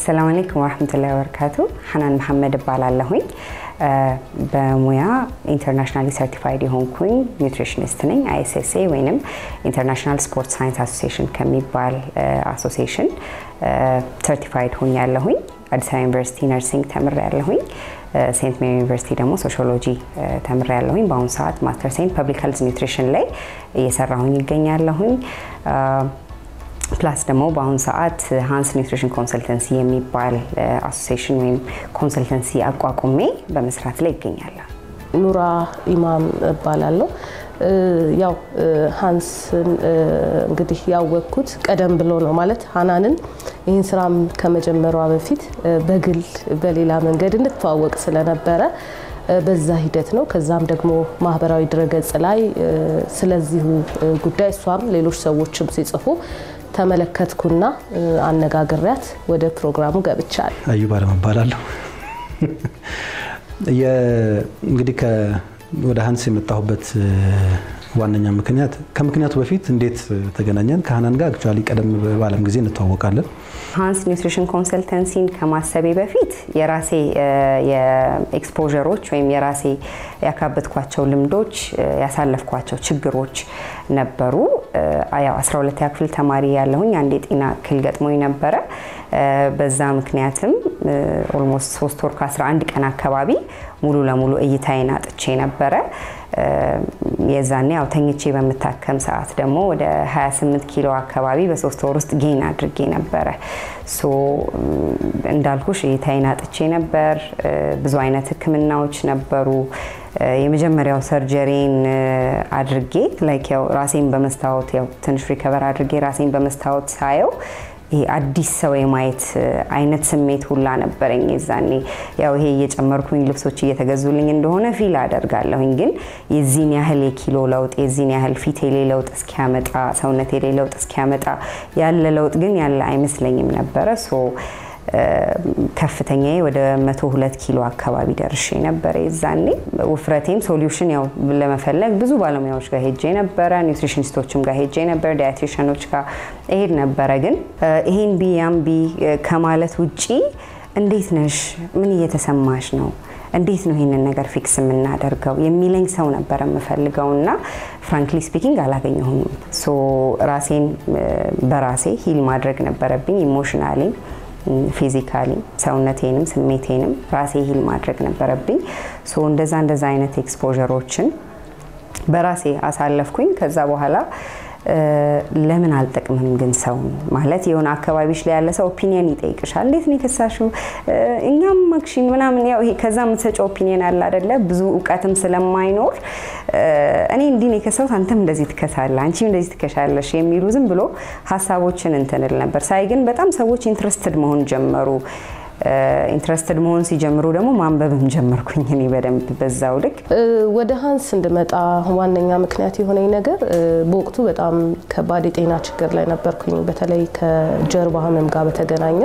ሰላም አለይኩም ወረህመቱላሂ ወበረካቱ። ሐናን መሐመድ እባላለሁኝ። በሙያ ኢንተርናሽናሊ ሰርቲፋይድ የሆንኩኝ ኒውትሪሽኒስት ነኝ። አይኤስኤስኤ ወይም ኢንተርናሽናል ስፖርት ሳይንስ አሶሲዬሽን ከሚባል አሶሲዬሽን ሰርቲፋይድ ሆኝ ያለሁኝ። አዲስ አበባ ዩኒቨርሲቲ ነርሲንግ ተምሬ ያለሁኝ። ሴንት ሜሪ ዩኒቨርሲቲ ደግሞ ሶሺዮሎጂ ተምሬ ያለሁኝ። በአሁኑ ሰዓት ማስተር ሴን ፐብሊክ ሄልዝ ኒውትሪሽን ላይ እየሰራሁኝ ይገኛለሁኝ። ፕላስ ደግሞ በአሁኑ ሰዓት ሃንስ ኒውትሪሽን ኮንሰልተንሲ የሚባል አሶሲዬሽን ወይም ኮንሰልተንሲ አቋቁሜ በመስራት ላይ ይገኛለሁ። ኑራ ኢማም እባላለሁ። ያው ሃንስን እንግዲህ ያወቅኩት ቀደም ብሎ ነው ማለት ሀናንን ይህን ስራም ከመጀመሯ በፊት በግል በሌላ መንገድ እንድትተዋወቅ ስለነበረ በዛ ሂደት ነው። ከዛም ደግሞ ማህበራዊ ድረገጽ ላይ ስለዚሁ ጉዳይ እሷም ሌሎች ሰዎችም ሲጽፉ ተመለከትኩና አነጋግሪያት ወደ ፕሮግራሙ ገብቻለሁ። አዩብ አለም እባላለሁ። እንግዲህ ወደ ሀንስ የመጣሁበት ዋነኛ ምክንያት ከምክንያቱ በፊት እንዴት ተገናኘን? ከሀናን ጋር አክቹዋሊ ቀደም ባለም ጊዜ እንተዋወቃለን። ሃንስ ኒውትሪሽን ኮንሰልተንሲን ከማሰቤ በፊት የራሴ የኤክስፖዠሮች ወይም የራሴ ያካበትኳቸው ልምዶች ያሳለፍኳቸው ችግሮች ነበሩ። ያው 12ኛ ክፍል ተማሪ ያለሁኝ አንድ የጤና እክል ገጥሞኝ ነበረ። በዛ ምክንያትም ኦልሞስት ሶስት ወር ከ11 ቀን አካባቢ ሙሉ ለሙሉ እይታዬን አጥቼ ነበረ። የዛኔ ያው ተኝቼ በምታከም ሰዓት ደግሞ ወደ 28 ኪሎ አካባቢ በሶስት ወር ውስጥ ጌን አድርጌ ነበረ። ሶ እንዳልኩሽ እይታዬን አጥቼ ነበር። ብዙ አይነት ሕክምናዎች ነበሩ። የመጀመሪያው ሰርጀሪን አድርጌ ላይክ ያው ራሴን በመስታወት ያው ትንሽ ሪከቨር አድርጌ ራሴን በመስታወት ሳየው ይሄ አዲስ ሰው የማየት አይነት ስሜት ሁላ ነበረኝ። የዛኔ ያው ይሄ እየጨመርኩኝ ልብሶች እየተገዙልኝ እንደሆነ ፊል አደርጋለሁኝ። ግን የዚህን ያህል የኪሎ ለውጥ የዚህን ያህል ፊቴ ላይ ለውጥ እስኪያመጣ ሰውነቴ ላይ ለውጥ እስኪያመጣ ያለ ለውጥ ግን ያለ አይመስለኝም ነበረ። ሶ ከፍተኛ ወደ 102 ኪሎ አካባቢ ደርሼ ነበረ። የዛኔ ውፍረቴም ሶሉሽን ያው ለመፈለግ ብዙ ባለሙያዎች ጋር ሄጄ ነበረ፣ ኒውትሪሽኒስቶችም ጋር ሄጄ ነበር፣ ዳያቴሽኖች ጋር እሄድ ነበረ። ግን ይሄን ቢ ያም ቢ ከማለት ውጪ እንዴት ነሽ፣ ምን እየተሰማሽ ነው እንዴት ነው ይህንን ነገር ፊክስ የምናደርገው የሚለኝ ሰው ነበረ የምፈልገው እና ፍራንክሊ ስፒኪንግ አላገኘሁም። ሶ ራሴን በራሴ ሂል ማድረግ ነበረብኝ ኢሞሽናሊ ፊዚካሊ ሰውነቴንም ስሜቴንም ራሴ ሂል ማድረግ ነበረብኝ። ሶ እንደዛ እንደዛ አይነት ኤክስፖዠሮችን በራሴ አሳለፍኩኝ። ከዛ በኋላ ለምን አልጠቅምም ግን ሰው ማለት የሆነ አካባቢሽ ላይ ያለ ሰው ኦፒኒየን ይጠይቅሻል። እንዴት ነው የከሳሽው? እኛም መክሽኝ ምናምን ያው ይሄ ከዛ የምትሰጨው ኦፒኒየን አለ አይደለ? ብዙ እውቀትም ስለማይኖር እኔ እንዲህ ነው የከሳሁት፣ አንተም እንደዚህ ትከሳለህ፣ አንቺም እንደዚህ ትከሻለሽ የሚሉ ዝም ብሎ ሀሳቦችን እንትንል ነበር። ሳይ ግን በጣም ሰዎች ኢንትረስትድ መሆን ጀመሩ። ኢንትረስትድ መሆን ሲጀምሩ ደግሞ ማንበብም ጀመርኩኝ እኔ በደንብ በዛው ልክ። ወደ ሀንስ እንድመጣ ዋነኛ ምክንያት የሆነኝ ነገር በወቅቱ በጣም ከባድ የጤና ችግር ላይ ነበርኩኝ። በተለይ ከጀርባ ህመም ጋር በተገናኘ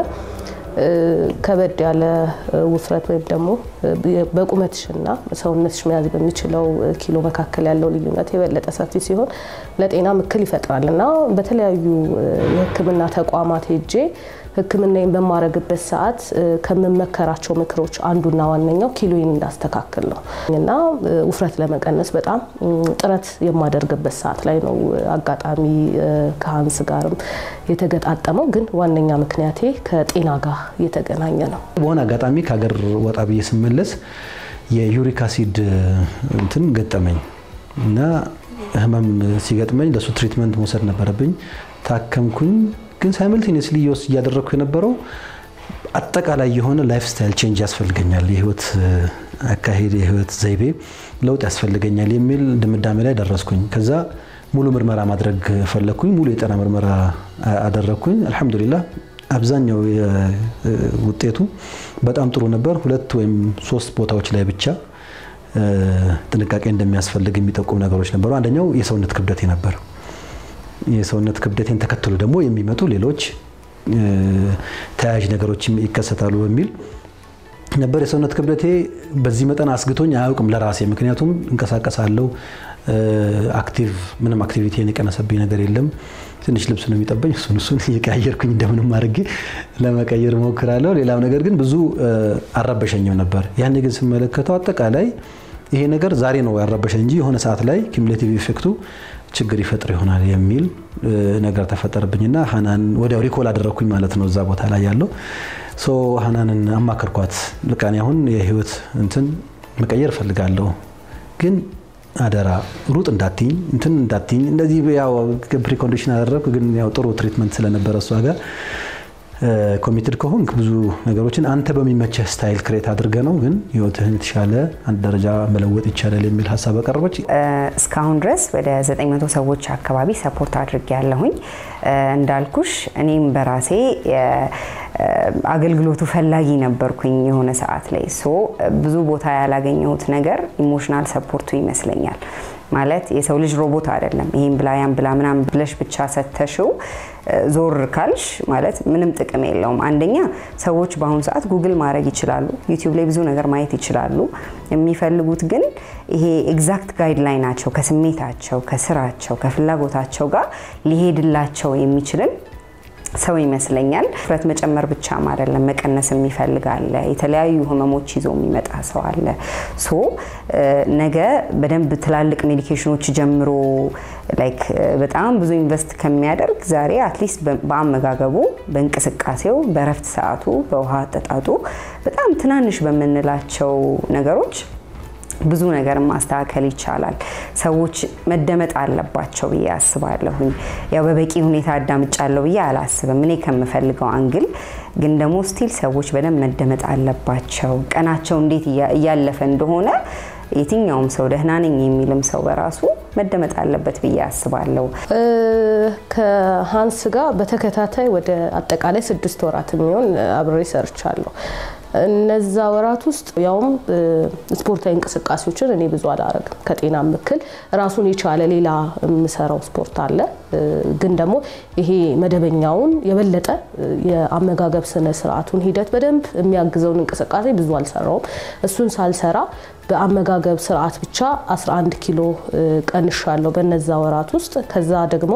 ከበድ ያለ ውፍረት ወይም ደግሞ በቁመትሽና ሰውነትሽ መያዝ በሚችለው ኪሎ መካከል ያለው ልዩነት የበለጠ ሰፊ ሲሆን ለጤና እክል ይፈጥራል እና በተለያዩ የሕክምና ተቋማት ሄጄ ሕክምናዬን በማረግበት ሰዓት ከምመከራቸው ምክሮች አንዱና ዋነኛው ኪሎዬን እንዳስተካክል ነው እና ውፍረት ለመቀነስ በጣም ጥረት የማደርግበት ሰዓት ላይ ነው አጋጣሚ ከሀንስ ጋርም የተገጣጠመው። ግን ዋነኛ ምክንያቴ ከጤና ጋር የተገናኘ ነው። በሆነ አጋጣሚ ከሀገር ወጣ ብዬ ስመለስ የዩሪክ አሲድ እንትን ገጠመኝ እና ህመም ሲገጥመኝ ለሱ ትሪትመንት መውሰድ ነበረብኝ። ታከምኩኝ። ግን ሳይመልቴኒየስሊ እየወስ እያደረግኩ የነበረው አጠቃላይ የሆነ ላይፍ ስታይል ቼንጅ ያስፈልገኛል፣ የህይወት አካሄድ፣ የህይወት ዘይቤ ለውጥ ያስፈልገኛል የሚል ድምዳሜ ላይ ደረስኩኝ። ከዛ ሙሉ ምርመራ ማድረግ ፈለግኩኝ። ሙሉ የጤና ምርመራ አደረግኩኝ። አልሐምዱሊላህ አብዛኛው ውጤቱ በጣም ጥሩ ነበር። ሁለት ወይም ሶስት ቦታዎች ላይ ብቻ ጥንቃቄ እንደሚያስፈልግ የሚጠቁም ነገሮች ነበሩ። አንደኛው የሰውነት ክብደቴ ነበር። የሰውነት ክብደቴን ተከትሎ ደግሞ የሚመጡ ሌሎች ተያያዥ ነገሮች ይከሰታሉ በሚል ነበር። የሰውነት ክብደቴ በዚህ መጠን አስግቶኝ አያውቅም ለራሴ ምክንያቱም እንቀሳቀሳለሁ አክቲቭ ምንም አክቲቪቲን የቀነሰብኝ ነገር የለም። ትንሽ ልብስ ነው የሚጠበኝ። እሱን እሱን እየቀያየርኩኝ እንደምንም አድርጌ ለመቀየር ሞክራለሁ። ሌላው ነገር ግን ብዙ አልረበሸኝም ነበር። ያኔ ግን ስመለከተው አጠቃላይ ይሄ ነገር ዛሬ ነው ያረበሸኝ እንጂ የሆነ ሰዓት ላይ ኪሙሌቲቭ ኢፌክቱ ችግር ይፈጥር ይሆናል የሚል ነገር ተፈጠረብኝና ሀናን ወዲያው ሪኮል አደረግኩኝ ማለት ነው እዛ ቦታ ላይ ያለው ሶ ሀናንን አማከርኳት። በቃ እኔ አሁን የህይወት እንትን መቀየር እፈልጋለሁ ግን አደራ ሩጥ እንዳትኝ እንትን እንዳትኝ እንደዚህ ያው ፕሪኮንዲሽን አደረግኩ። ግን ያው ጥሩ ትሪትመንት ስለነበረ እሷ ጋር ኮሚትድ ከሆንክ ብዙ ነገሮችን አንተ በሚመቸህ ስታይል ክሬት አድርገ ነው ግን ህይወትህን የተሻለ አንድ ደረጃ መለወጥ ይቻላል የሚል ሀሳብ አቀረበች። እስካሁን ድረስ ወደ 900 ሰዎች አካባቢ ሰፖርት አድርጌ ያለሁኝ እንዳልኩሽ እኔም በራሴ አገልግሎቱ ፈላጊ ነበርኩኝ የሆነ ሰዓት ላይ ሶ ብዙ ቦታ ያላገኘሁት ነገር ኢሞሽናል ሰፖርቱ ይመስለኛል። ማለት የሰው ልጅ ሮቦት አይደለም። ይሄን ብላ ያን ብላ ምናምን ብለሽ ብቻ ሰተሽው ዞር ካልሽ ማለት ምንም ጥቅም የለውም። አንደኛ ሰዎች በአሁኑ ሰዓት ጉግል ማድረግ ይችላሉ፣ ዩቲዩብ ላይ ብዙ ነገር ማየት ይችላሉ። የሚፈልጉት ግን ይሄ ኤግዛክት ጋይድላይን ናቸው ከስሜታቸው፣ ከስራቸው፣ ከፍላጎታቸው ጋር ሊሄድላቸው የሚችልን ሰው ይመስለኛል። ውፍረት መጨመር ብቻም አይደለም መቀነስ የሚፈልግ አለ። የተለያዩ ህመሞች ይዞ የሚመጣ ሰው አለ። ሶ ነገ በደንብ ትላልቅ ሜዲኬሽኖች ጀምሮ ላይክ በጣም ብዙ ኢንቨስት ከሚያደርግ ዛሬ አትሊስት በአመጋገቡ፣ በእንቅስቃሴው፣ በእረፍት ሰዓቱ፣ በውሃ አጠጣጡ በጣም ትናንሽ በምንላቸው ነገሮች ብዙ ነገር ማስተካከል ይቻላል። ሰዎች መደመጥ አለባቸው ብዬ አስባለሁኝ። ያው በበቂ ሁኔታ አዳምጫለሁ ብዬ አላስብም እኔ ከምፈልገው አንግል ግን ደግሞ ስቲል ሰዎች በደንብ መደመጥ አለባቸው። ቀናቸው እንዴት እያለፈ እንደሆነ የትኛውም ሰው ደህና ነኝ የሚልም ሰው በራሱ መደመጥ አለበት ብዬ አስባለሁ። ከሀንስ ጋር በተከታታይ ወደ አጠቃላይ ስድስት ወራት የሚሆን አብሬ ሰርቻለሁ። እነዛ ወራት ውስጥ ያውም ስፖርታዊ እንቅስቃሴዎችን እኔ ብዙ አላረግም። ከጤና ምክል ራሱን የቻለ ሌላ የምሰራው ስፖርት አለ። ግን ደግሞ ይሄ መደበኛውን የበለጠ የአመጋገብ ስነ ስርዓቱን ሂደት በደንብ የሚያግዘውን እንቅስቃሴ ብዙ አልሰራውም። እሱን ሳልሰራ በአመጋገብ ስርዓት ብቻ 11 ኪሎ ቀንሻለሁ በነዛ ወራት ውስጥ። ከዛ ደግሞ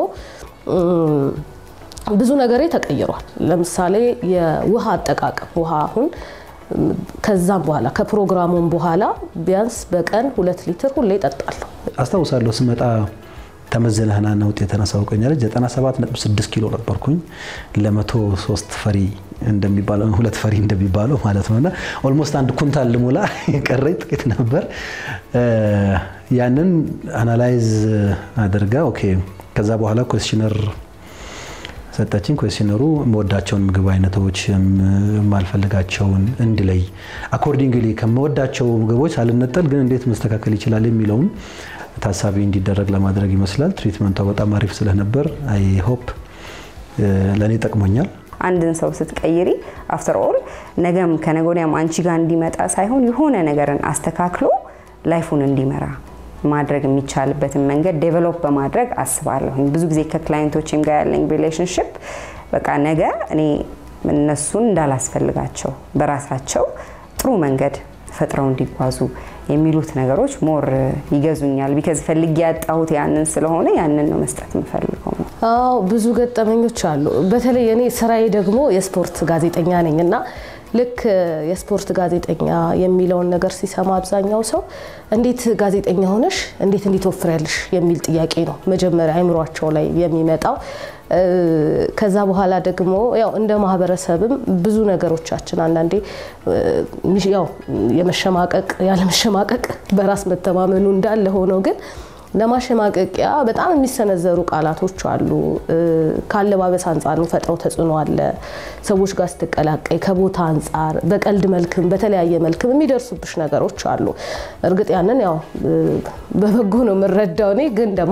ብዙ ነገሬ ተቀይሯል። ለምሳሌ የውሃ አጠቃቀም ውሃ አሁን ከዛም በኋላ ከፕሮግራሙም በኋላ ቢያንስ በቀን ሁለት ሊትር ሁሌ እጠጣለሁ። አስታውሳለሁ ስመጣ ተመዘነህና ነው ውጤት አሳውቀኛለች። 97.6 ኪሎ ነበርኩኝ ለመቶ ሶስት ፈሪ እንደሚባለው ሁለት ፈሪ እንደሚባለው ማለት ነውና ኦልሞስት አንድ ኩንታል ልሞላ የቀረኝ ጥቂት ነበር። ያንን አናላይዝ አድርጋ ኦኬ ከዛ በኋላ ኮስሽነር ሰጠችኝ። ኮስሽነሩ የምወዳቸውን ምግብ አይነቶች የማልፈልጋቸውን እንድለይ አኮርዲንግሊ ከምወዳቸው ምግቦች አልነጠል ግን እንዴት መስተካከል ይችላል የሚለውን ታሳቢ እንዲደረግ ለማድረግ ይመስላል። ትሪትመንቷ በጣም አሪፍ ስለነበር አይ ሆፕ ለእኔ ጠቅሞኛል። አንድን ሰው ስትቀይሪ አፍተር ኦል ነገም ከነገ ወዲያም አንቺ ጋር እንዲመጣ ሳይሆን የሆነ ነገርን አስተካክሎ ላይፉን እንዲመራ ማድረግ የሚቻልበትን መንገድ ዴቨሎፕ በማድረግ አስባለሁኝ። ብዙ ጊዜ ከክላይንቶችም ጋር ያለኝ ሪሌሽንሽፕ በቃ ነገ እኔ እነሱን እንዳላስፈልጋቸው በራሳቸው ጥሩ መንገድ ፈጥረው እንዲጓዙ የሚሉት ነገሮች ሞር ይገዙኛል። ቢከዝ ፈልጌ ያጣሁት ያንን ስለሆነ ያንን ነው መስጠት የምፈልገው። አዎ ብዙ ገጠመኞች አሉ። በተለይ እኔ ስራዬ ደግሞ የስፖርት ጋዜጠኛ ነኝ እና ልክ የስፖርት ጋዜጠኛ የሚለውን ነገር ሲሰማ አብዛኛው ሰው እንዴት ጋዜጠኛ ሆነሽ እንዴት እንዴት ወፍሪያለሽ የሚል ጥያቄ ነው መጀመሪያ አይምሯቸው ላይ የሚመጣው። ከዛ በኋላ ደግሞ ያው እንደ ማህበረሰብም ብዙ ነገሮቻችን አንዳንዴ ያው የመሸማቀቅ ያለመሸማቀቅ በራስ መተማመኑ እንዳለ ሆነው ግን ለማሸማቀቂያ በጣም የሚሰነዘሩ ቃላቶች አሉ። ከአለባበስ አንጻር የሚፈጥረው ተጽዕኖ አለ። ሰዎች ጋር ስትቀላቀይ ከቦታ አንጻር በቀልድ መልክም በተለያየ መልክም የሚደርሱብሽ ነገሮች አሉ። እርግጥ ያንን ያው በበጎ ነው የምረዳው እኔ ግን ደግሞ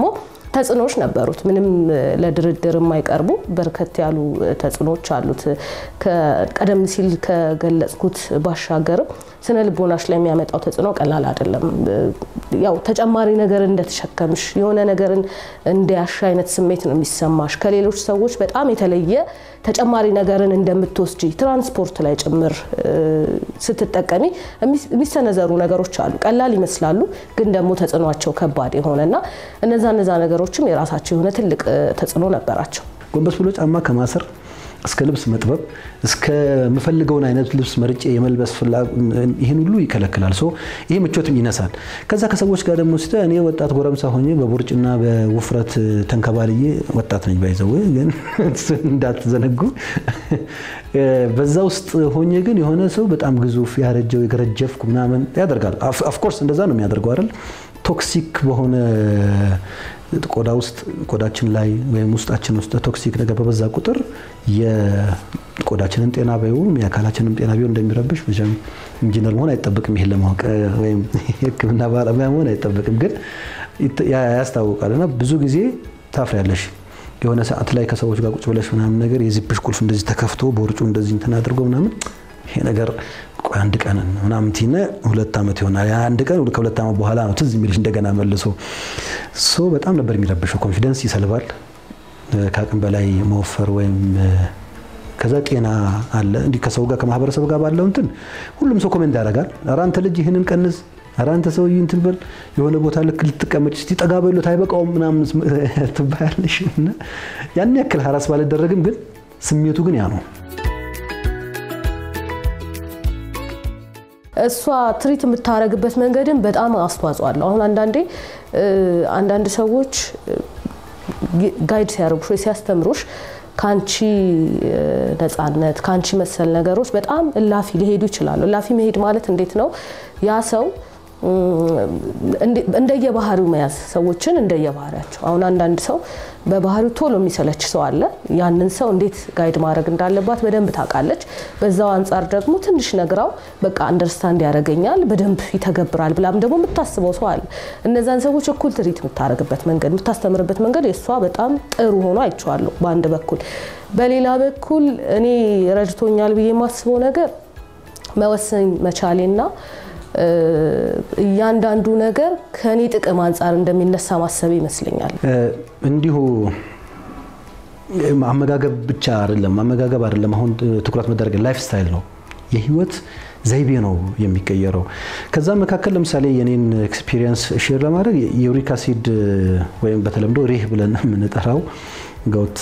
ተጽዕኖዎች ነበሩት። ምንም ለድርድር የማይቀርቡ በርከት ያሉ ተጽዕኖዎች አሉት። ቀደም ሲል ከገለጽኩት ባሻገርም ስነ ልቦናሽ ላይ የሚያመጣው ተጽዕኖ ቀላል አይደለም። ያው ተጨማሪ ነገር እንደተሸከምሽ የሆነ ነገርን እንዲያሽ አይነት ስሜት ነው የሚሰማሽ። ከሌሎች ሰዎች በጣም የተለየ ተጨማሪ ነገርን እንደምትወስጂ ትራንስፖርት ላይ ጭምር ስትጠቀሚ የሚሰነዘሩ ነገሮች አሉ። ቀላል ይመስላሉ፣ ግን ደግሞ ተጽዕኗቸው ከባድ የሆነና እነዛ እነዛ ነገሮችም የራሳቸው የሆነ ትልቅ ተጽዕኖ ነበራቸው። ጎንበስ ብሎ ጫማ ከማሰር እስከ ልብስ መጥበብ እስከምፈልገውን አይነት ልብስ መርጬ የመልበስ ይህን ሁሉ ይከለክላል። ሶ ይሄ ምቾትም ይነሳል። ከዛ ከሰዎች ጋር ደግሞ ስተ እኔ ወጣት ጎረምሳ ሆኜ በቦርጭና በውፍረት ተንከባልዬ ወጣት ነኝ ባይዘው ግን እንዳትዘነጉ። በዛ ውስጥ ሆኜ ግን የሆነ ሰው በጣም ግዙፍ ያረጀው የገረጀፍኩ ምናምን ያደርጋል። ኦፍኮርስ እንደዛ ነው የሚያደርገው አይደል? ቶክሲክ በሆነ ቆዳ ውስጥ ቆዳችን ላይ ወይም ውስጣችን ውስጥ ቶክሲክ ነገር በበዛ ቁጥር የቆዳችንን ጤና ቢሆን የአካላችንን ጤና ቢሆን እንደሚረብሽ መቼም ኢንጂነር መሆን አይጠበቅም። ይሄን ለማወቅ ወይም የሕክምና ባለሙያ መሆን አይጠበቅም፣ ግን ያስታውቃል። እና ብዙ ጊዜ ታፍሪያለሽ። የሆነ ሰዓት ላይ ከሰዎች ጋር ቁጭ ብለሽ ምናምን ነገር የዚፕሽ ቁልፍ እንደዚህ ተከፍቶ በውርጩ እንደዚህ እንትን አድርጎ ምናምን ይሄ ነገር ቆይ አንድ ቀን ምናምን ቲነ ሁለት ዓመት ይሆናል። አንድ ቀን ከሁለት ዓመት በኋላ ነው ትዝ የሚልሽ እንደገና መልሶ ሶ በጣም ነበር የሚረብሸው። ኮንፊደንስ ይሰልባል። ከአቅም በላይ መወፈር ወይም ከዛ ጤና አለ እንዲህ ከሰው ጋር ከማህበረሰብ ጋር ባለው እንትን ሁሉም ሰው ኮሜንት ያደርጋል። ኧረ አንተ ልጅ ይህንን ቀንስ፣ ኧረ አንተ ሰውዬ እንትን በል የሆነ ቦታ ልክ ልትቀመጭ እስቲ ጠጋ በሎት አይበቃውም ምናምን ትባያለሽ። እና ያን ያክል ሀራስ ባልደረግም ግን ስሜቱ ግን ያ ነው። እሷ ትሪት የምታደርግበት መንገድን በጣም አስተዋጽኦ አለው። አሁን አንዳንዴ አንዳንድ ሰዎች ጋይድ ሲያደርጉሽ ወይ ሲያስተምሩሽ ከአንቺ ነፃነት ከአንቺ መሰል ነገሮች በጣም እላፊ ሊሄዱ ይችላሉ። እላፊ መሄድ ማለት እንዴት ነው? ያ ሰው እንደየባህሪው መያዝ ሰዎችን እንደየባህሪያቸው። አሁን አንዳንድ ሰው በባህሪው ቶሎ የሚሰለች ሰው አለ። ያንን ሰው እንዴት ጋይድ ማድረግ እንዳለባት በደንብ ታውቃለች። በዛው አንጻር ደግሞ ትንሽ ነግራው በቃ አንደርስታንድ ያደርገኛል በደንብ ይተገብራል ብላም ደግሞ የምታስበው ሰው አለ። እነዛን ሰዎች እኩል ትሪት የምታደርግበት መንገድ የምታስተምርበት መንገድ የእሷ በጣም ጥሩ ሆኖ አይቼዋለሁ በአንድ በኩል። በሌላ በኩል እኔ ረድቶኛል ብዬ የማስበው ነገር መወሰን መቻሌና እያንዳንዱ ነገር ከኔ ጥቅም አንጻር እንደሚነሳ ማሰብ ይመስለኛል። እንዲሁ አመጋገብ ብቻ አይደለም፣ አመጋገብ አይደለም። አሁን ትኩረት መደረግ ላይፍ ስታይል ነው፣ የህይወት ዘይቤ ነው የሚቀየረው። ከዛ መካከል ለምሳሌ የኔን ኤክስፒሪየንስ ሼር ለማድረግ የዩሪክ አሲድ ወይም በተለምዶ ሪህ ብለን የምንጠራው ገውት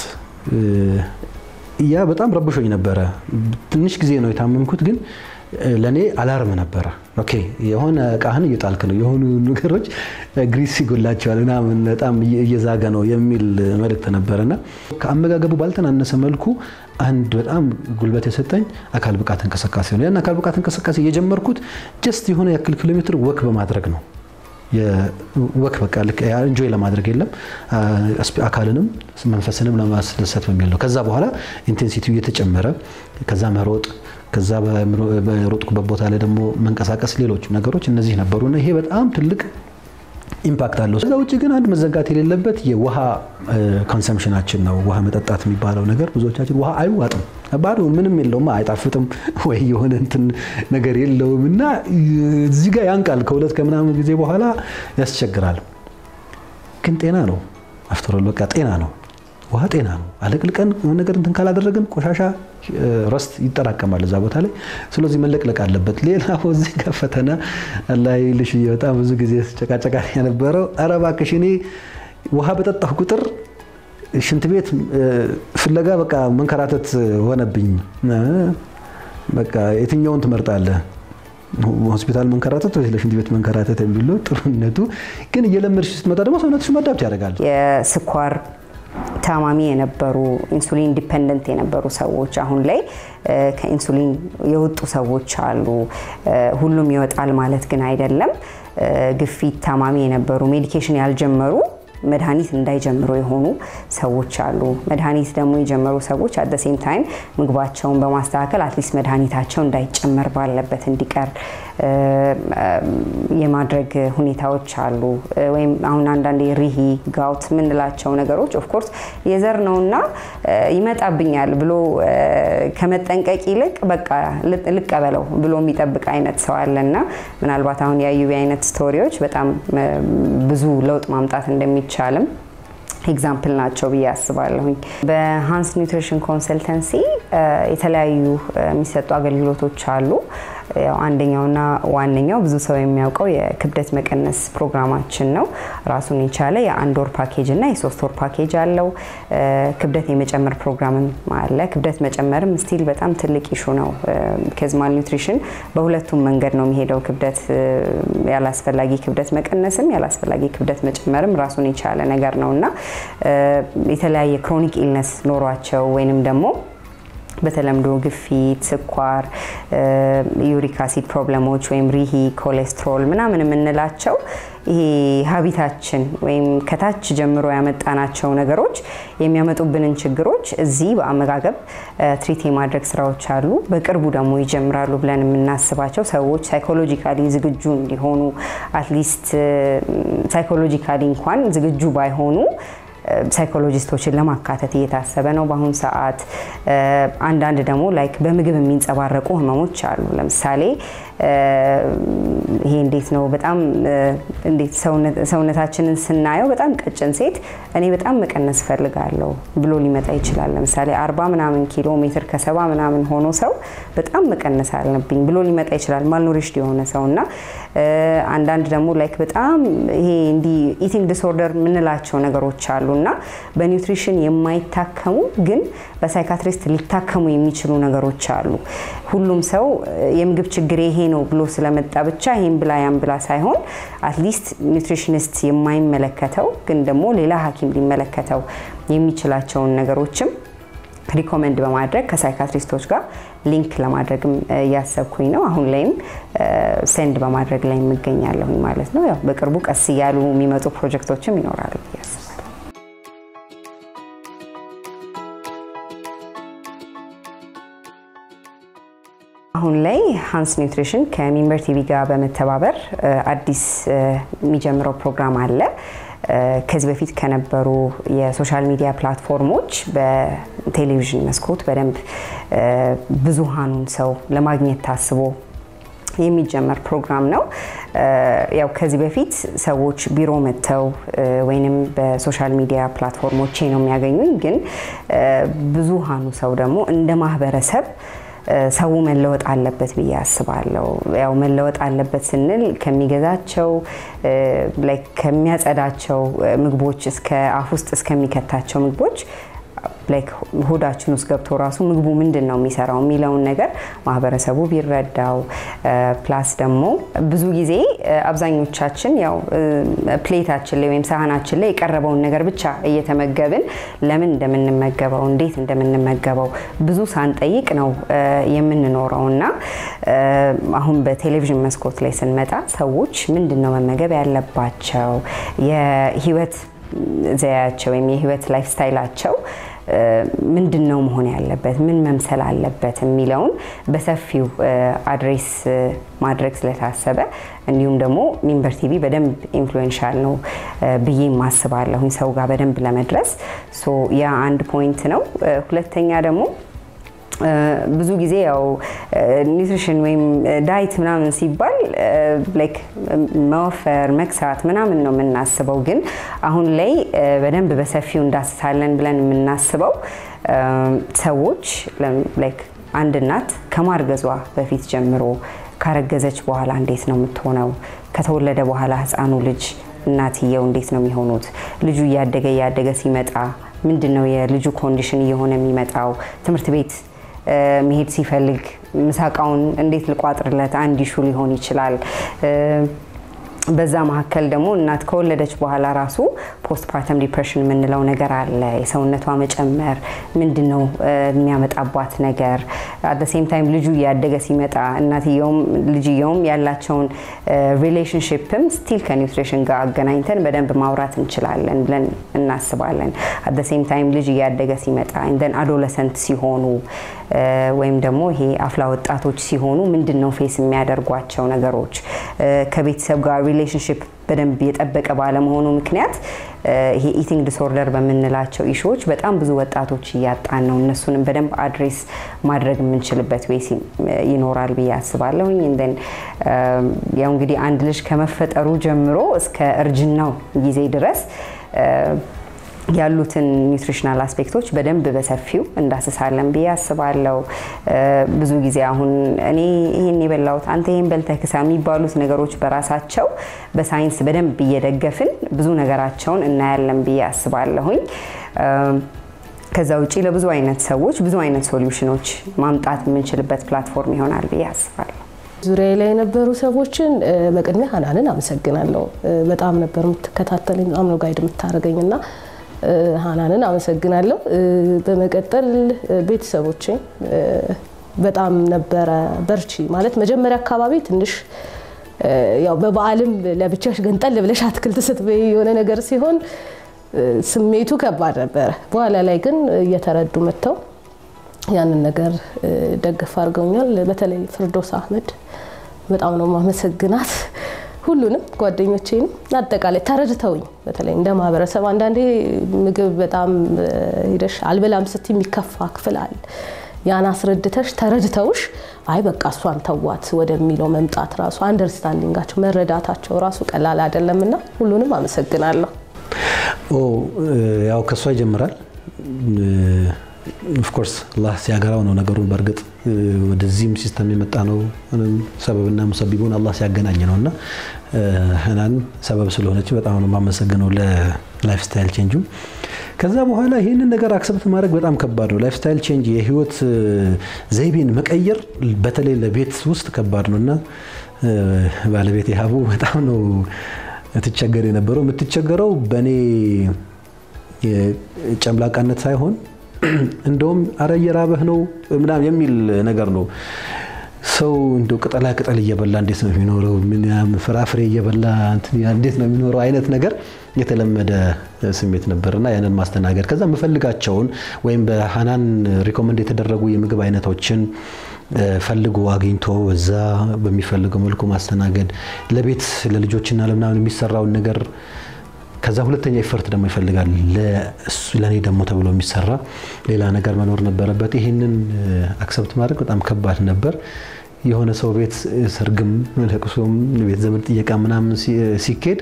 ያ በጣም ረብሾኝ ነበረ። ትንሽ ጊዜ ነው የታመምኩት ግን ለእኔ አላርም ነበረ። ኦኬ የሆነ እቃህን እየጣልክ ነው፣ የሆኑ ነገሮች ግሪስ ይጎላቸዋል ምናምን በጣም እየዛገ ነው የሚል መልእክት ነበረና ከአመጋገቡ ባልተናነሰ መልኩ አንድ በጣም ጉልበት የሰጠኝ አካል ብቃት እንቅስቃሴ ነው። ያን አካል ብቃት እንቅስቃሴ የጀመርኩት ጀስት የሆነ ያክል ኪሎ ሜትር ወክ በማድረግ ነው። ወክ በቃ እንጆይ ለማድረግ የለም አካልንም መንፈስንም ለማስደሰት በሚል ነው። ከዛ በኋላ ኢንቴንሲቲው እየተጨመረ ከዛ መሮጥ ከዛ በሮጥኩበት ቦታ ላይ ደግሞ መንቀሳቀስ፣ ሌሎች ነገሮች እነዚህ ነበሩና ይሄ በጣም ትልቅ ኢምፓክት አለው። ከዛ ውጭ ግን አንድ መዘንጋት የሌለበት የውሃ ኮንሰምሽናችን ነው። ውሃ መጠጣት የሚባለው ነገር ብዙዎቻችን ውሃ አይዋጥም፣ ባዶ ምንም የለውም፣ አይጣፍጥም ወይ የሆነ እንትን ነገር የለውም እና እዚህ ጋር ያንቃል። ከሁለት ከምናምን ጊዜ በኋላ ያስቸግራል። ግን ጤና ነው፣ አፍተሮል በቃ ጤና ነው። ውሃ ጤና ነው። አለቅልቀን የሆነ ነገር እንትን ካላደረግን ቆሻሻ ረስት ይጠራቀማል እዛ ቦታ ላይ። ስለዚህ መለቅለቅ አለበት። ሌላ እዚህ ጋር ፈተና ላይ ልሽ በጣም ብዙ ጊዜ ጨቃጨቃ የነበረው ኧረ እባክሽ እኔ ውሃ በጠጣሁ ቁጥር ሽንት ቤት ፍለጋ በቃ መንከራተት ሆነብኝ። በቃ የትኛውን ትመርጣለህ? ሆስፒታል መንከራተት ወይ ለሽንት ቤት መንከራተት የሚለው ጥሩነቱ ግን እየለመድሽ ስትመጣ ደግሞ ሰውነትሽ መዳብት ያደርጋል። የስኳር ታማሚ የነበሩ ኢንሱሊን ዲፐንደንት የነበሩ ሰዎች አሁን ላይ ከኢንሱሊን የወጡ ሰዎች አሉ። ሁሉም ይወጣል ማለት ግን አይደለም። ግፊት ታማሚ የነበሩ ሜዲኬሽን ያልጀመሩ መድኃኒት እንዳይጀምሩ የሆኑ ሰዎች አሉ። መድኃኒት ደግሞ የጀመሩ ሰዎች አት ሴም ታይም ምግባቸውን በማስተካከል አትሊስት መድኃኒታቸው እንዳይጨመር ባለበት እንዲቀር የማድረግ ሁኔታዎች አሉ። ወይም አሁን አንዳንድ ሪሂ ጋውት የምንላቸው ነገሮች ኦፍኮርስ የዘር ነውና ይመጣብኛል ብሎ ከመጠንቀቅ ይልቅ በቃ ልቀበለው ብሎ የሚጠብቅ አይነት ሰው አለና ምናልባት አሁን የአዩቢ አይነት ስቶሪዎች በጣም ብዙ ለውጥ ማምጣት እንደሚቻልም ኤግዛምፕል ናቸው ብዬ አስባለሁኝ። በሃንስ ኒውትሪሽን ኮንሰልተንሲ የተለያዩ የሚሰጡ አገልግሎቶች አሉ። ያው አንደኛውና ዋነኛው ብዙ ሰው የሚያውቀው የክብደት መቀነስ ፕሮግራማችን ነው። ራሱን የቻለ የአንድ ወር ፓኬጅ እና የሶስት ወር ፓኬጅ አለው። ክብደት የመጨመር ፕሮግራምም አለ። ክብደት መጨመርም ስቲል በጣም ትልቅ ኢሹ ነው። ከዚ ማል ኒውትሪሽን በሁለቱም መንገድ ነው የሚሄደው። ክብደት ያላስፈላጊ ክብደት መቀነስም ያላስፈላጊ ክብደት መጨመርም ራሱን የቻለ ነገር ነው እና የተለያየ ክሮኒክ ኢልነስ ኖሯቸው ወይንም ደግሞ በተለምዶ ግፊት፣ ስኳር፣ ዩሪክ አሲድ ፕሮብለሞች ወይም ሪሂ፣ ኮሌስትሮል ምናምን የምንላቸው ይሄ ሀቢታችን ወይም ከታች ጀምሮ ያመጣናቸው ነገሮች የሚያመጡብንን ችግሮች እዚህ በአመጋገብ ትሪት የማድረግ ስራዎች አሉ። በቅርቡ ደግሞ ይጀምራሉ ብለን የምናስባቸው ሰዎች ሳይኮሎጂካሊ ዝግጁ እንዲሆኑ አትሊስት ሳይኮሎጂካሊ እንኳን ዝግጁ ባይሆኑ ሳይኮሎጂስቶችን ለማካተት እየታሰበ ነው በአሁኑ ሰዓት። አንዳንድ ደግሞ ላይክ በምግብ የሚንጸባረቁ ህመሞች አሉ። ለምሳሌ ይሄ እንዴት ነው በጣም እንዴት ሰውነታችንን ስናየው በጣም ቀጭን ሴት እኔ በጣም መቀነስ እፈልጋለሁ ብሎ ሊመጣ ይችላል። ለምሳሌ አርባ ምናምን ኪሎ ሜትር ከሰባ ምናምን ሆኖ ሰው በጣም መቀነስ አለብኝ ብሎ ሊመጣ ይችላል። ማልኖሪሽድ የሆነ ሰው እና አንዳንድ ደግሞ ላይክ በጣም ይሄ እንዲህ ኢቲንግ ዲስኦርደር የምንላቸው ነገሮች አሉ እና በኒውትሪሽን የማይታከሙ ግን በሳይካትሪስት ሊታከሙ የሚችሉ ነገሮች አሉ። ሁሉም ሰው የምግብ ችግር ይሄ ነው ብሎ ስለመጣ ብቻ ይሄን ብላ ያን ብላ ሳይሆን አትሊስት ኒውትሪሽኒስት የማይመለከተው ግን ደግሞ ሌላ ሐኪም ሊመለከተው የሚችላቸውን ነገሮችም ሪኮመንድ በማድረግ ከሳይካትሪስቶች ጋር ሊንክ ለማድረግም እያሰብኩኝ ነው። አሁን ላይም ሴንድ በማድረግ ላይ የምገኛለሁኝ ማለት ነው። ያው በቅርቡ ቀስ እያሉ የሚመጡ ፕሮጀክቶችም ይኖራሉ ብዬ አስባለሁ። አሁን ላይ ሃንስ ኒውትሪሽን ከሚንበር ቲቪ ጋር በመተባበር አዲስ የሚጀምረው ፕሮግራም አለ። ከዚህ በፊት ከነበሩ የሶሻል ሚዲያ ፕላትፎርሞች በቴሌቪዥን መስኮት በደንብ ብዙሃኑን ሰው ለማግኘት ታስቦ የሚጀመር ፕሮግራም ነው። ያው ከዚህ በፊት ሰዎች ቢሮ መጥተው ወይንም በሶሻል ሚዲያ ፕላትፎርሞቼ ነው የሚያገኙኝ። ግን ብዙሃኑ ሰው ደግሞ እንደ ማህበረሰብ ሰው መለወጥ አለበት ብዬ አስባለሁ። ያው መለወጥ አለበት ስንል ከሚገዛቸው ከሚያጸዳቸው ምግቦች እስከ አፍ ውስጥ እስከሚከታቸው ምግቦች ላይክ ሆዳችን ውስጥ ገብቶ ራሱ ምግቡ ምንድን ነው የሚሰራው የሚለውን ነገር ማህበረሰቡ ቢረዳው። ፕላስ ደግሞ ብዙ ጊዜ አብዛኞቻችን ያው ፕሌታችን ላይ ወይም ሳህናችን ላይ የቀረበውን ነገር ብቻ እየተመገብን ለምን እንደምንመገበው እንዴት እንደምንመገበው ብዙ ሳንጠይቅ ነው የምንኖረው እና አሁን በቴሌቪዥን መስኮት ላይ ስንመጣ ሰዎች ምንድን ነው መመገብ ያለባቸው የህይወት ዘያቸው ወይም የህይወት ላይፍ ስታይላቸው ምንድን ነው መሆን ያለበት፣ ምን መምሰል አለበት የሚለውን በሰፊው አድሬስ ማድረግ ስለታሰበ እንዲሁም ደግሞ ሚንበር ቲቪ በደንብ ኢንፍሉዌንሻል ነው ብዬ ማስባለሁኝ ሰው ጋር በደንብ ለመድረስ ያ አንድ ፖይንት ነው። ሁለተኛ ደግሞ ብዙ ጊዜ ያው ኒውትሪሽን ወይም ዳይት ምናምን ሲባል ላይክ መወፈር መክሳት ምናምን ነው የምናስበው። ግን አሁን ላይ በደንብ በሰፊው እንዳስሳለን ብለን የምናስበው ሰዎች ላይክ አንድ እናት ከማርገዟ በፊት ጀምሮ ካረገዘች በኋላ እንዴት ነው የምትሆነው? ከተወለደ በኋላ ህፃኑ ልጅ እናትየው እንዴት ነው የሚሆኑት? ልጁ እያደገ እያደገ ሲመጣ ምንድን ነው የልጁ ኮንዲሽን እየሆነ የሚመጣው? ትምህርት ቤት መሄድ ሲፈልግ ምሳቃውን እንዴት ልቋጥርለት አንድ ኢሹ ሊሆን ይችላል። በዛ መካከል ደግሞ እናት ከወለደች በኋላ ራሱ ፖስት ፓርተም ዲፕሬሽን የምንለው ነገር አለ። የሰውነቷ መጨመር ምንድን ነው የሚያመጣባት ነገር፣ አት ሴም ታይም ልጁ እያደገ ሲመጣ እናትየውም ልጅየውም ያላቸውን ሪሌሽንሽፕም ስቲል ከኒውትሪሽን ጋር አገናኝተን በደንብ ማውራት እንችላለን ብለን እናስባለን። አት ሴም ታይም ልጅ እያደገ ሲመጣ እንደን አዶለሰንት ሲሆኑ ወይም ደግሞ ይሄ አፍላ ወጣቶች ሲሆኑ ምንድን ነው ፌስ የሚያደርጓቸው ነገሮች ከቤተሰብ ጋር ሪሌሽንሽፕ በደንብ የጠበቀ ባለመሆኑ ምክንያት ይሄ ኢቲንግ ዲስኦርደር በምንላቸው ኢሹዎች በጣም ብዙ ወጣቶች እያጣን ነው። እነሱንም በደንብ አድሬስ ማድረግ የምንችልበት ዌይ ይኖራል ብዬ አስባለሁኝ። እንደን ያው እንግዲህ አንድ ልጅ ከመፈጠሩ ጀምሮ እስከ እርጅናው ጊዜ ድረስ ያሉትን ኒውትሪሽናል አስፔክቶች በደንብ በሰፊው እንዳስሳለን ብዬ አስባለሁ። ብዙ ጊዜ አሁን እኔ ይህን የበላሁት አንተ ይህን በልተህ ክሳ የሚባሉት ነገሮች በራሳቸው በሳይንስ በደንብ እየደገፍን ብዙ ነገራቸውን እናያለን ብዬ አስባለሁኝ። ከዛ ውጭ ለብዙ አይነት ሰዎች ብዙ አይነት ሶሉሽኖች ማምጣት የምንችልበት ፕላትፎርም ይሆናል ብዬ አስባለሁ። ዙሪያ ላይ የነበሩ ሰዎችን በቅድሚያ ሀናንን አመሰግናለሁ። በጣም ነበር የምትከታተለኝ፣ በጣም ነው ጋይድ የምታደርገኝ እና ሀናንን አመሰግናለሁ። በመቀጠል ቤተሰቦቼ በጣም ነበረ በርቺ ማለት መጀመሪያ አካባቢ ትንሽ ያው በበዓልም ለብቻሽ ገንጠል ብለሽ አትክልት ስትበይ የሆነ ነገር ሲሆን ስሜቱ ከባድ ነበረ። በኋላ ላይ ግን እየተረዱ መጥተው ያንን ነገር ደግፍ አድርገውኛል። በተለይ ፍርዶስ አህመድ በጣም ነው ማመሰግናት። ሁሉንም ጓደኞቼንም አጠቃላይ ተረድተውኝ በተለይ እንደ ማህበረሰብ አንዳንዴ ምግብ በጣም ሂደሽ አልበላም ስቲ የሚከፋ ክፍል አለ። ያን አስረድተሽ ተረድተውሽ አይ በቃ እሷን ተዋት ወደሚለው መምጣት ራሱ አንደርስታንዲንጋቸው መረዳታቸው ራሱ ቀላል አይደለም እና ሁሉንም አመሰግናለሁ። ያው ከእሷ ይጀምራል። ኦፍኮርስ አላህ ሲያገራው ነው ነገሩን። በእርግጥ ወደዚህም ሲስተም የመጣ ነው ሰበብና ሙሰቢቡን አላህ ሲያገናኝ ነው እና ህናን ሰበብ ስለሆነች በጣም ነው የማመሰግነው ለላይፍ ስታይል ቼንጁ። ከዛ በኋላ ይህንን ነገር አክሰብት ማድረግ በጣም ከባድ ነው። ላይፍ ስታይል ቼንጅ የህይወት ዘይቤን መቀየር በተለይ ለቤት ውስጥ ከባድ ነው እና ባለቤት ሀቡ በጣም ነው ትቸገር የነበረው። የምትቸገረው በእኔ ጨምላቃነት ሳይሆን እንደውም አረ እየራበህ ነው ምናምን የሚል ነገር ነው። ሰው እንደው ቅጠላ ቅጠል እየበላ እንዴት ነው የሚኖረው? ፍራፍሬ እየበላ እንዴት ነው የሚኖረው? አይነት ነገር የተለመደ ስሜት ነበርና ያንን ማስተናገድ ከዛ የምፈልጋቸውን ወይም በሀናን ሪኮመንድ የተደረጉ የምግብ አይነቶችን ፈልጎ አግኝቶ እዛ በሚፈልገው መልኩ ማስተናገድ ለቤት ለልጆችና ለምናምን የሚሰራውን ነገር ከዛ ሁለተኛ ኢፈርት ደግሞ ይፈልጋል። ለእኔ ደግሞ ተብሎ የሚሰራ ሌላ ነገር መኖር ነበረበት። ይህንን አክሰብት ማድረግ በጣም ከባድ ነበር። የሆነ ሰው ቤት ሰርግም፣ ለቅሶም፣ ቤት ዘመድ ጥየቃ ምናምን ሲኬድ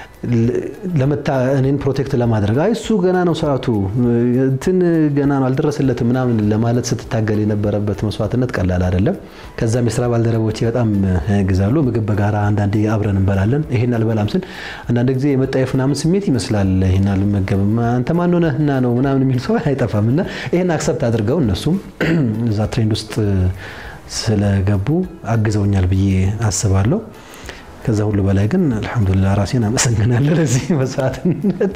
ለመታ እኔን ፕሮቴክት ለማድረግ አይ እሱ ገና ነው ሰዓቱ እንትን ገና ነው አልደረሰለትም ምናምን ለማለት ስትታገል የነበረበት መስዋዕትነት ቀላል አይደለም። ከዛም የስራ ባልደረቦቼ በጣም ያግዛሉ። ምግብ በጋራ አንዳንዴ አብረን እንበላለን። ይሄን አልበላም ስል አንዳንድ ጊዜ የመጣየፍ ምናምን ስሜት ይመስላል። ይሄን አልመገብም አንተ ማን ሆነህና ነው ምናምን የሚል ሰው አይጠፋም። እና ይሄን አክሰፕት አድርገው እነሱም እዛ ትሬንድ ውስጥ ስለገቡ አግዘውኛል ብዬ አስባለሁ። ከዛ ሁሉ በላይ ግን አልሐምዱሊላህ ራሴን አመሰግናለሁ ለዚህ መስዋዕትነት።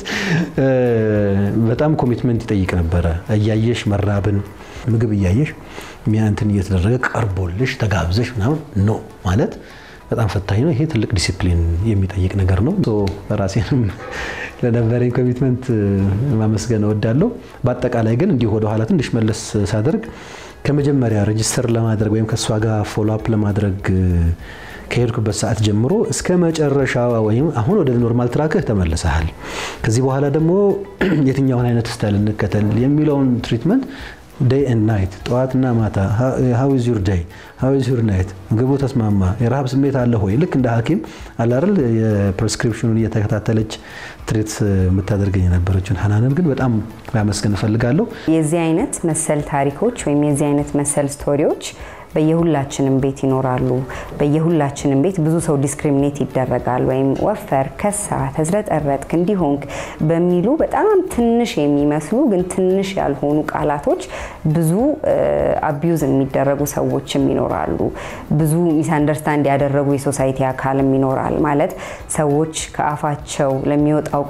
በጣም ኮሚትመንት ይጠይቅ ነበረ። እያየሽ መራብን ምግብ እያየሽ እንትን እየተደረገ ቀርቦልሽ ተጋብዘሽ ምናምን ኖ ማለት በጣም ፈታኝ ነው። ይሄ ትልቅ ዲሲፕሊን የሚጠይቅ ነገር ነው። ራሴንም ለነበረኝ ኮሚትመንት ማመስገን እወዳለሁ። በአጠቃላይ ግን እንዲሁ ወደኋላ ትንሽ መለስ ሳደርግ ከመጀመሪያ ሬጅስተር ለማድረግ ወይም ከእሷ ጋር ፎሎ አፕ ለማድረግ ከሄድኩበት ሰዓት ጀምሮ እስከ መጨረሻ ወይም አሁን ወደ ኖርማል ትራክህ ተመልሰሃል፣ ከዚህ በኋላ ደግሞ የትኛውን አይነት ስታይል እንከተል የሚለውን ትሪትመንት ዴይ ኤንድ ናይት ጠዋትና ማታ ሃው ኢዝ ዩር ዴይ ሃው ኢዝ ዩር ናይት ምግቡ ተስማማ የረሃብ ስሜት አለ ሆይ ልክ እንደ ሐኪም አላርል የፕሬስክሪፕሽኑን እየተከታተለች ትሬት የምታደርገኝ የነበረችን ሀናንን ግን በጣም ማመስገን እፈልጋለሁ። የዚህ አይነት መሰል ታሪኮች ወይም የዚህ አይነት መሰል ስቶሪዎች በየሁላችንም ቤት ይኖራሉ። በየሁላችንም ቤት ብዙ ሰው ዲስክሪሚኔት ይደረጋል። ወይም ወፈር፣ ከሳ፣ ተዝረጠረጥክ፣ እንዲሆንክ በሚሉ በጣም ትንሽ የሚመስሉ ግን ትንሽ ያልሆኑ ቃላቶች ብዙ አቢዩዝ የሚደረጉ ሰዎችም ይኖራሉ። ብዙ ሚስ አንደርስታንድ ያደረጉ የሶሳይቲ አካልም ይኖራል። ማለት ሰዎች ከአፋቸው ለሚወጣው ቃል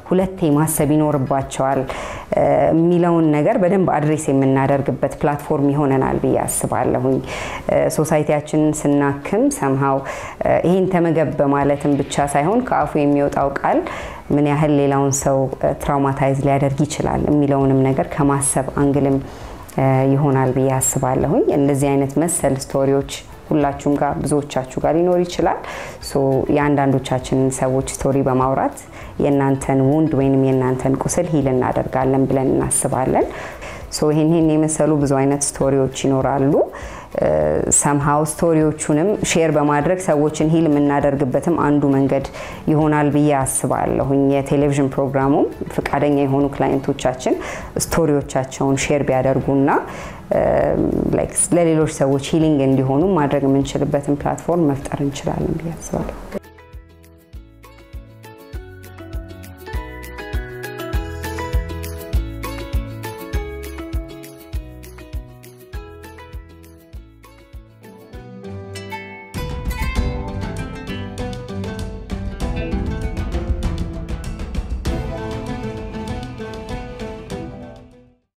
ሁለቴ ማሰብ ይኖርባቸዋል የሚለውን ነገር በደንብ አድሬስ የምናደርግበት ፕላትፎርም ይሆነናል ብዬ አስባለሁኝ። ሶሳይቲያችንን ስናክም ሰምሃው ይህን ተመገብ በማለትም ብቻ ሳይሆን ከአፉ የሚወጣው ቃል ምን ያህል ሌላውን ሰው ትራውማታይዝ ሊያደርግ ይችላል የሚለውንም ነገር ከማሰብ አንግልም ይሆናል ብዬ አስባለሁኝ። እንደዚህ አይነት መሰል ስቶሪዎች ሁላችሁም ጋር ብዙዎቻችሁ ጋር ሊኖር ይችላል። ሶ የአንዳንዶቻችንን ሰዎች ስቶሪ በማውራት የእናንተን ውንድ ወይንም የእናንተን ቁስል ሂል እናደርጋለን ብለን እናስባለን። ሶ ይህን ይህን የመሰሉ ብዙ አይነት ስቶሪዎች ይኖራሉ። ሰምሃው ስቶሪዎቹንም ሼር በማድረግ ሰዎችን ሂል የምናደርግበትም አንዱ መንገድ ይሆናል ብዬ አስባለሁኝ። የቴሌቪዥን ፕሮግራሙም ፈቃደኛ የሆኑ ክላይንቶቻችን ስቶሪዎቻቸውን ሼር ቢያደርጉና ለሌሎች ሰዎች ሂሊንግ እንዲሆኑ ማድረግ የምንችልበትን ፕላትፎርም መፍጠር እንችላለን ብዬ አስባለሁ።